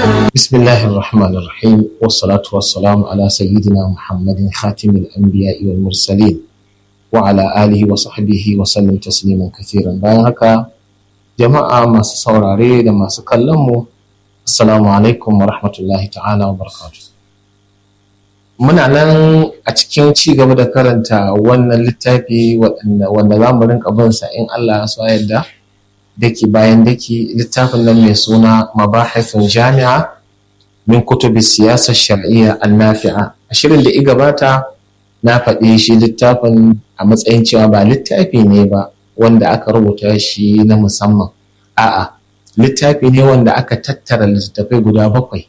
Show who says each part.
Speaker 1: بسم الله الرحمن الرحيم والصلاة والسلام على سيدنا محمد خاتم الأنبياء والمرسلين وعلى آله وصحبه وسلم تسليما كثيرا bayan haka jama'a masu saurare da masu kallon mu assalamu alaikum wa rahmatullahi ta'ala wa barakatuh muna nan a cikin ci gaba da karanta wannan littafi wanda za mu rinka bin sa in Allah ya so yadda daki bayan daki littafin nan mai suna mabahithun jami'a min kutubi siyasar shar'iyya annafi'a a shirin da i gabata na faɗi shi littafin a matsayin cewa ba littafi ne ba wanda aka rubuta shi na musamman a'a littafi ne wanda aka tattara littattafai guda bakwai